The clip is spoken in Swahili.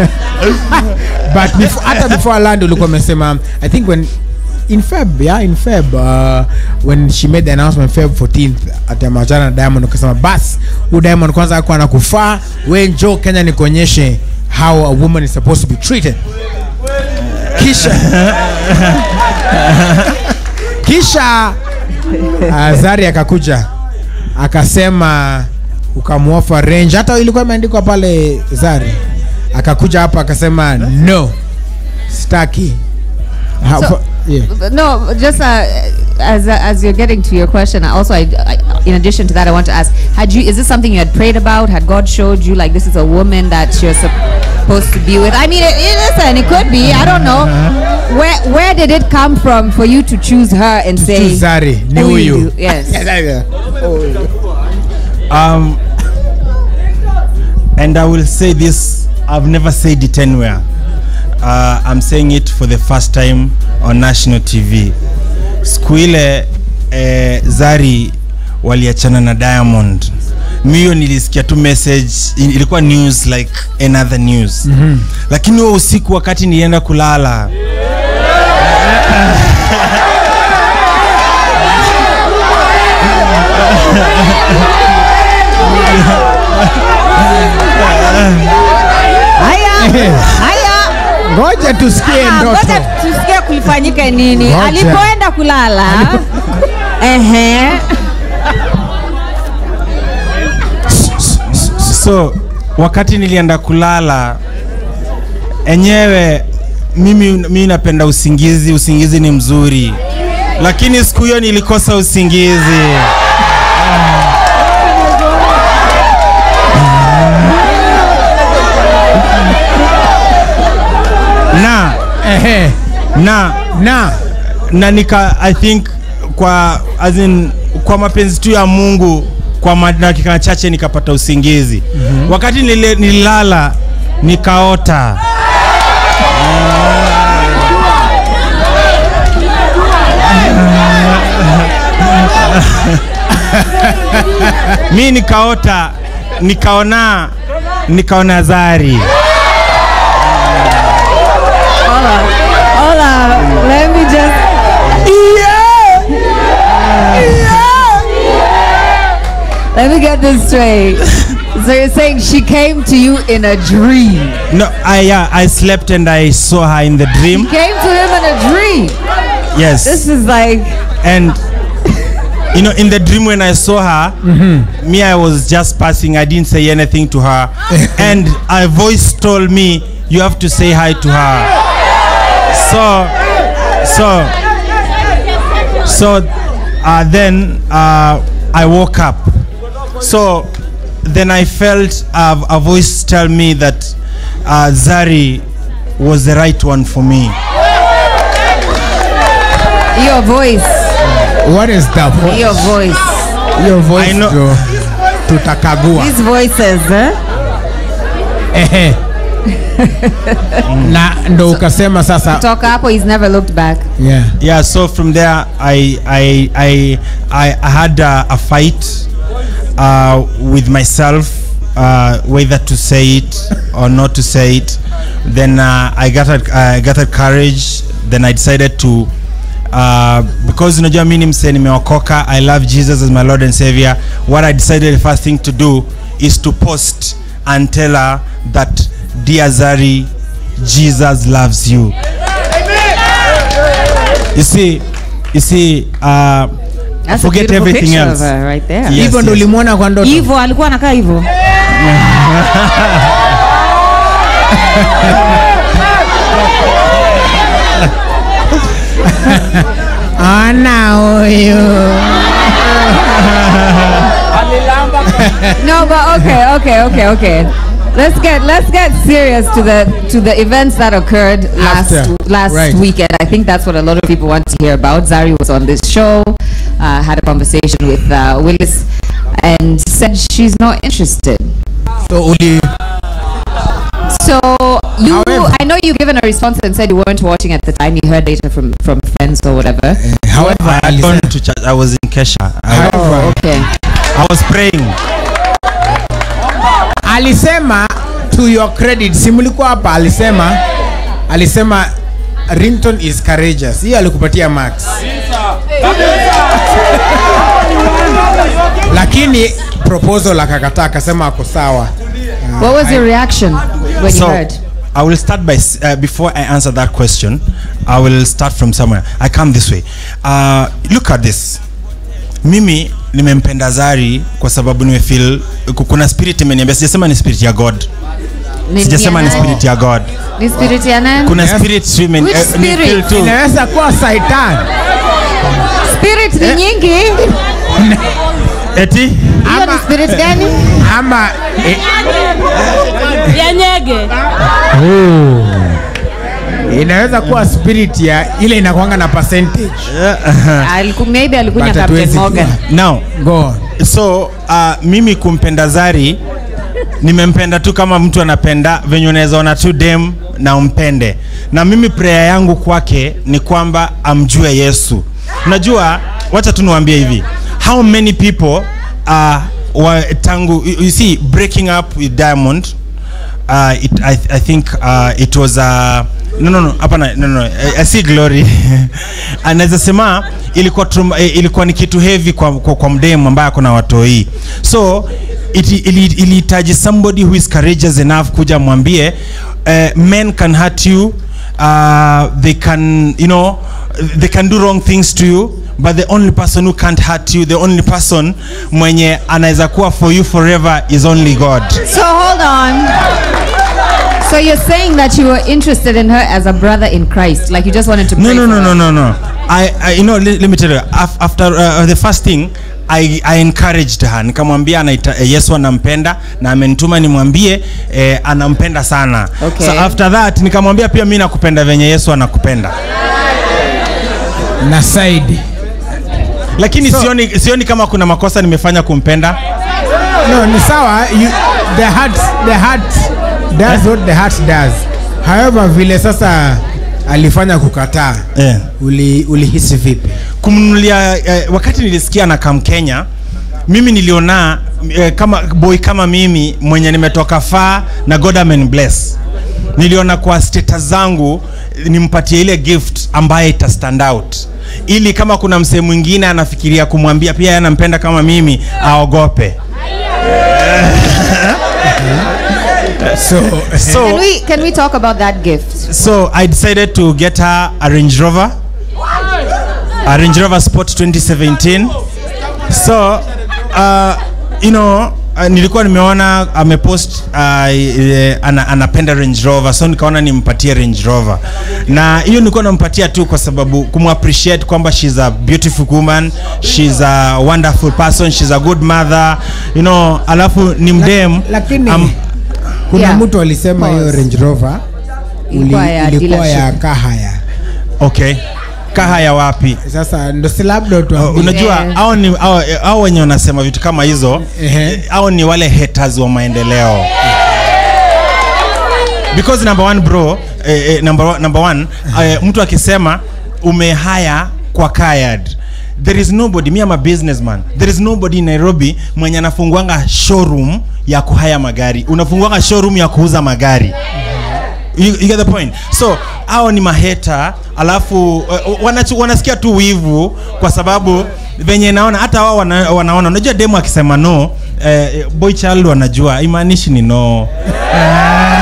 but before, hata before land ulikuwa umesema i think when in feb yeah in feb uh, when she made the announcement feb 14th atamachana na diamond ukasema bas huu diamond kwanza akuwa anakufaa we njo kenya nikuonyeshe how a woman is supposed to be treated kisha kisha uh, zari akakuja akasema ukamwofa range hata ilikuwa imeandikwa pale zari akakuja hapa akasema no staki Ha- So- fa- yeah. No, just uh, as uh, as you're getting to your question, I also, I, I, in addition to that, I want to ask: Had you is this something you had prayed about? Had God showed you like this is a woman that you're supposed to be with? I mean, it, it, listen, it could be. I don't know. Where where did it come from for you to choose her and say choose Zari, ni "Oh, huyu." you- Yes. Um, and I will say this, I've never said it anywhere. Uh, I'm saying it for the first time on national TV. Siku ile eh, Zari waliachana na Diamond. Mio nilisikia tu message, i- ilikuwa news like another news. Mm-hmm. Lakini huo usiku wakati nilienda kulala Haya, haya. ngoja tusikie Ah, ndoto Ngoja tusikie kulifanyika nini Ngoja. alipoenda kulala. Ehe. so wakati nilienda kulala enyewe mimi, mimi napenda usingizi usingizi ni mzuri lakini siku hiyo nilikosa usingizi na Ehe. na na na nika i think kwa as in, kwa mapenzi tu ya mungu kwa ma- dakika chache nikapata usingizi mm-hmm. wakati nile, nililala nikaota mi nikaota nikaona nikaona zari Hold on. Hold on. Let me just. Let me get this straight. So you're saying she came to you in a dream? no i yeah, i slept and i saw her in the dream Came to him in a dream. yes This is like. and you know in the dream when i saw her me i was just passing i didn't say anything to her and a voice told me you have to say hi to her so so so uh, then uh, i woke up so then i felt uh, a voice tell me that uh, zari was the right one for me Your voice. what is the voice Your voice. your voice I know- ndio tutakagua These voices, eh? Ehe. na ndo ukasema sasa Toka hapo, he's never looked back. yeah. yeah so from there i i i i, I had a, a fight uh, with myself uh, whether to say it or not to say it then uh, i got a, i got a courage then i decided to uh, because unajua mi ni msee nimeokoka i love jesus as my lord and savior what i decided the first thing to do is to post and tell her that dear zari jesus loves you you see you see uh, That's Forget a beautiful everything picture else. of her right there. Yes, hivyo ndo yes. ulimwona kwa ndoto Hivyo alikuwa anakaa hivyo. ana huyu no, but okay, okay, okay, okay. Let's get let's get serious to the to the events that occurred last After, last right. weekend. I think that's what a lot of people want to hear about. Zari was on this show, uh, had a conversation with uh, Willis, and said she's not interested. so uli So you, However- I know you given a response and said you weren't watching at the time. You heard data from from friends or whatever. however I had alisema- gone to church. I was in Kesha. I, however, Okay. I was praying. alisema to your credit si mlikuwa hapa alisema alisema rington is courageous hiyo alikupatia max lakini proposal akakataa akasema ako sawa What was your reaction when you so heard? I will start by s- uh, before I answer that question. I will start from somewhere. I come this way. Uh, look at this. Mimi nimempenda Zari kwa sababu nimefeel ku- kuna spirit imeniambia, sijasema ni spirit ya God, Ni- sijasema ni ya nani? spirit ya God. Ni spirit ya nani? Kuna Yes. spirit women Which spirit? too. inaweza kuwa saitan Spirit ni nyingi. Eti Hiyo ni Ama- spirit gani? ama eh, ya nyege inaweza kuwa spirit ya ile inakwanga na percentage Aliku, maybe alikunya But Captain hatuwezi Morgan. now go on. so uh, mimi kumpenda Zari nimempenda tu kama mtu anapenda venye unaweza ona tu dem na umpende, na mimi prayer yangu kwake ni kwamba amjue Yesu. Unajua, wacha tu niwaambie hivi, how many people uh, wa, tangu you, you see breaking up with Diamond uh, it, I, I think uh, it was uh, no no no hapana no no I, I see glory anaweza sema ilikuwa trum, eh, ilikuwa ni kitu heavy kwa, kwa, kwa mdemu ambaye ako na watoi so it- ili- ilihitaji somebody who is courageous enough kuja mwambie uh, men can hurt you uh, they can you know they can do wrong things to you but the only person who can't hurt you the only person mwenye anaweza kuwa for you forever is only god So hold on. So you're saying that you were interested in her as a brother in Christ, like you just wanted to no pray no for no her. no no no i, I you know let, let me tell you af, after uh, the first thing I, I encouraged her nikamwambia anaita, eh, yesu anampenda na amenituma nimwambie eh, anampenda sana Okay. so after that nikamwambia pia mi nakupenda venye yesu anakupenda na side lakini So- sioni, sioni kama kuna makosa nimefanya kumpenda no ni sawa you, the heart the heart does what the heart does however vile sasa alifanya kukataa eh. uli ulihisi vipi kumnunulia eh, wakati nilisikia na kam kenya mimi niliona eh, kama boy kama mimi mwenye nimetoka faa na god amen bless niliona kwa status zangu eh, nimpatie ile gift ambaye ita stand out ili kama kuna msee mwingine anafikiria kumwambia pia yeye anampenda kama mimi aogope so Can so, we can we talk about that gift? so i decided to get her a range rover a range rover sport 2017 so uh, you know uh, nilikuwa nimeona amepost uh, eh, ana, anapenda range rover so nikaona nimpatie range rover na hiyo nilikuwa nampatia tu kwa sababu kumappreciate kwamba she's a beautiful woman she's a wonderful person she's a good mother you know alafu ni mdem lakini am- kuna Yeah. mtu alisema hiyo Pause. range rover Ilikuwa uli- ya ilikuwa ya dealership. kahaya okay kaha ya wapi sasa ndo si labda Uh, tuambie unajua Yeah. hao ni hao hao wenye wanasema vitu kama hizo Ehe. hao ni wale haters wa maendeleo because number one bro eh, eh, number one, number one eh, mtu akisema umehaya kwa kayad there is nobody me am a businessman there is nobody in nairobi mwenye anafunguanga showroom ya kuhaya magari unafunguanga showroom ya kuuza magari you, you get the point so hao ni maheta alafu uh, wanachu, wanasikia tu wivu kwa sababu venye naona hata wao wana, wanaona unajua demo akisema no eh, boy child wanajua imaanishi ni no